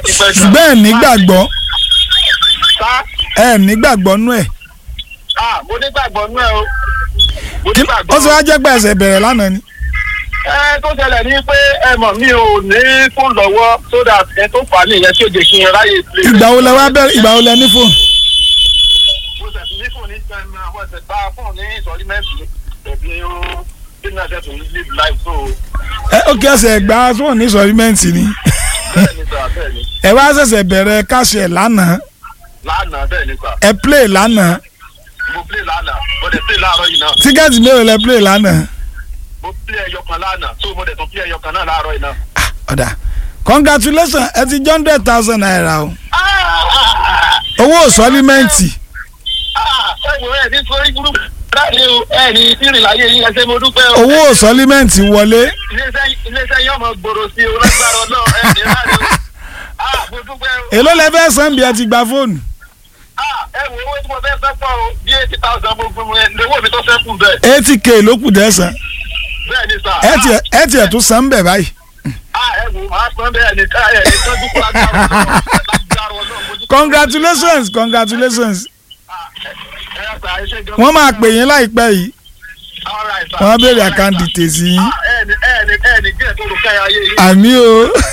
ṣùgbọ́n ẹ̀ nígbàgbọ́ sá ẹ̀ nígbàgbọ́ nú ẹ̀ ah mo nígbàgbọ́ nú ẹ o mo Kí- nígbàgbọ́ ó sì wá jẹ́ pé ẹsẹ̀ bẹ̀rẹ̀ lánàá ni ẹ tó ṣẹlẹ̀ ní pé ẹ mọ̀ mi ò ní fóònù lọ́wọ́ so that ẹ tó fà á nìyẹn tí ó jẹ́ kí n ráyè play. ìgbà wo lẹ wá bẹ̀rẹ̀ ìgbà wo lẹ ní fóònù mo ṣẹ̀ ní fóònù ní sẹ́mi àwọn ẹ̀sẹ̀ bá fóònù ní ìsọ̀rí mẹ́sì tẹ̀bí irun bí náà ṣe tó ń live life so ẹ ó kí ẹsẹ̀ gbà fóònù ní sọ̀rímẹ́ǹtì ni bẹ́ẹ̀ ni sà bẹ́ẹ̀ ni ẹ wá ṣẹ̀ṣẹ̀ bẹ̀rẹ̀ káṣẹ̀ lánàá lánàá bẹ́ẹ̀ ni sà ẹ play lánàá mo play lánàá mo dẹ̀ play láàárọ̀ yìí náà tíkẹ́ẹ̀tì mélòó lẹ play lánàá mo play ẹyọ kan lánàá so mo dẹ̀ tún play ẹyọ kan náà láàárọ̀ yìí náà. ọ̀dà congratulations ẹ ti jẹ́ hundred thousand naira o owó sọ́límẹ́ǹtì ẹ̀wọ̀n ẹ̀ ní sórí burúkú láti o ẹ̀ ní tìrìn láyé yín ẹsẹ̀ mo dúpẹ́ o. owó sọ́límẹ́ǹtì wọlé iléeṣẹ́ iléeṣẹ́ yóò mọ gbòòrò sí o lágbára náà ẹ̀ ní láti o. ah mo dúpẹ́ o. èló lẹ fẹ́ san bí ẹ ti gba fóònù ah ẹ wo owó tí mo fẹ́ fẹ́ pọ̀ o bí eighty thousand mo fún mi lówó mi tó fẹ́ kù bẹ́ẹ̀. eighty k ló kù dẹ́sán bẹ́ẹ̀ ni sà. ẹ tiẹ̀ ẹ tiẹ̀ tún san bẹ̀ báyìí ah ẹ wo màá pọ́n bẹ́ẹ̀ ní ká ẹ̀ ní tọ́jú kó lágbára náà lágbára náà mo dúpẹ́. congratulations congratulations Ah, ẹ- ẹ yà sà, ẹ ṣé gan. wọ́n máa pè yín láìpẹ́ yìí All right, sir. wọ́n á béèrè All right, àkáǹtì sir. tèsí yín Ah, ẹ ní ẹ ní ẹ ní kí ẹ tó lù káyà ayé yìí. àmì o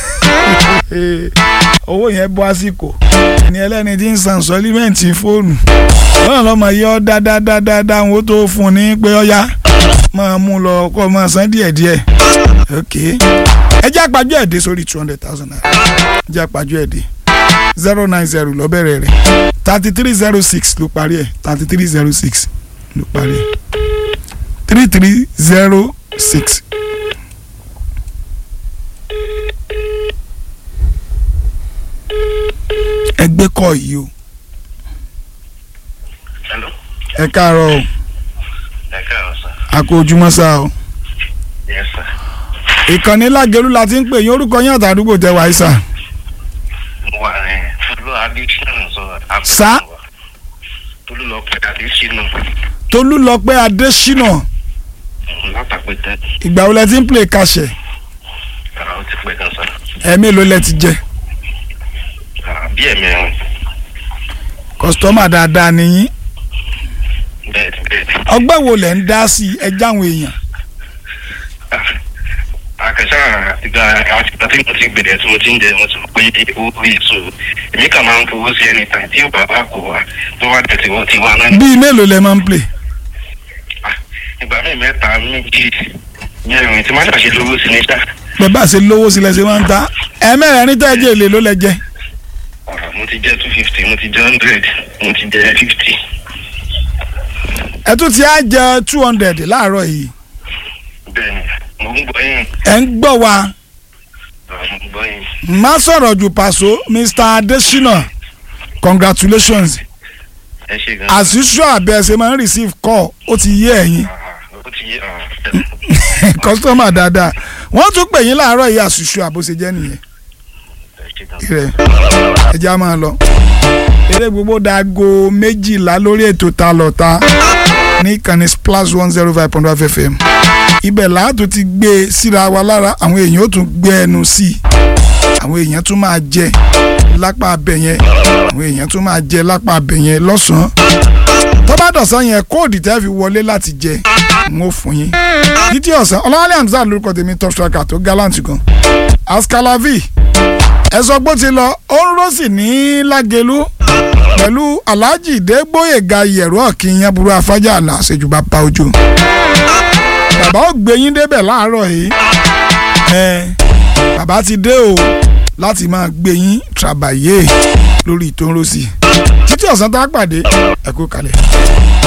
owó yẹn bọ́ àsìkò ẹni ẹlẹ́ni tí ń san sọ́límẹ́ǹtì fóònù lọ́nà lọ́mọ yẹ ọ́ dáadáa wọn tó fún un ní pé ọ́yá máa mú un lọ kó o máa san díẹ̀díẹ̀ ok ẹ jẹ́ àpájọ ẹ̀dẹ́ sórí two hundred thousand naira ẹ jẹ́ àpájọ ẹ̀dẹ́ zero nine zero lọ́bẹ̀rẹ̀ rẹ̀ thirty three zero six ló parí ẹ̀ thirty three zero six ló parí ẹ̀ three three zero six. ẹgbẹ́ kọ́ yìí o Hello. ẹ káàárọ̀ o ẹ káàárọ̀ sà. a kú ojúmọ́ sá o yes sir. ìkànnì lágẹ̀lú la ti ń pè yín orúkọ yín àtàdúgbò tẹ wáyé sà mo wà ní tolú adésínà sọ Sá? tolú lọ pẹ adésínà tolúlọpẹ́ adésínà látàpẹtẹ ìgbà wo lẹ ti ń play kàṣẹ ara ó ti pẹ gan sà. ẹ̀mí ló lẹ ti jẹ Ah, bí ẹ̀mí ẹ̀rùn kọ́sítọ́mà dáadáa nìyí bẹ́ẹ̀ ni bẹ́ẹ̀ ni. ọgbẹ́ wo lẹ̀ ń dá sí ẹja àwọn èèyàn àkàṣà ìgbà àtìgbà tí mo ti gbèrè tí mo ti ń jẹ mo ti mọ̀ pé owó yìí so èmi kà máa ń fowó sí ẹni tàn tí bàbá kò wá tó wá tẹ̀ tí wọ́n ti wá náà. bíi mélòó lẹ máa ń play Ah, ìgbà míì mẹ́ta méjì mẹ́rin tí máa ń ṣàṣe lówó sí ní sá. bẹ́ẹ̀ bá ṣe lówó sílẹ̀ ṣe máa ń ta ẹ̀mẹ́rẹ̀ ní tẹ́jẹ́ èlé ló lẹ jẹ Ah, mo ti jẹ́ two fifty mo ti jẹ́ hundred mo ti jẹ́ fifty. ẹ tún ti á jẹ two hundred láàárọ̀ yìí bẹ́ẹ̀ni mo ń gbọ́ yín ẹ̀ ń gbọ́ wa Ah, mo ń gbọ́ yín. má sọ̀rọ̀ jù pàṣọ Mr Adesina congratulations ẹ ṣe gan. as usual abẹ́ ṣe máa ń receive call ó ti yé ẹ̀yin Ah, ó ti yé ah, customer dáadáa wọ́n tún pè yín láàárọ̀ yìí as usual bó ṣe jẹ́ nìyẹn ẹ ṣe gan. rẹ̀ ẹja máa lọ eré gbogbo dago méjìlá lórí ètò ta lọ́ta ní ìkànnì splash one zero five point five fm ibẹ̀ láàtò ti gbé e síra wa lára àwọn èèyàn ó tún gbé ẹnu sí i àwọn èèyàn tún máa jẹ lápá abẹ yẹn àwọn èèyàn tún máa jẹ lápá abẹ yẹn lọ́sàn-án tó bá dọ̀sán yẹn kóòdù tẹ́ fi wọlé láti jẹ n ó fún yín títí ọ̀sán ọlọ́wálé hamzat lórúkọ tèmi top striker tó gallant gan askalavi ẹ̀sọ́ gbó ti lọ ó ń rọ́ọ̀sì ní lágẹ̀lú pẹ̀lú alhaji dégbòyèga yẹ̀rọ ọ̀kìyàn burú afájà àlà àṣejùbà pa ojú bàbá ó gbé yín débẹ̀ láàárọ̀ yìí ẹ bàbá ti dé o láti máa gbé yín tàbàyè lórí ìtòǹrọ̀sì títí ọ̀sán tá a pàdé ẹ kú kalẹ̀.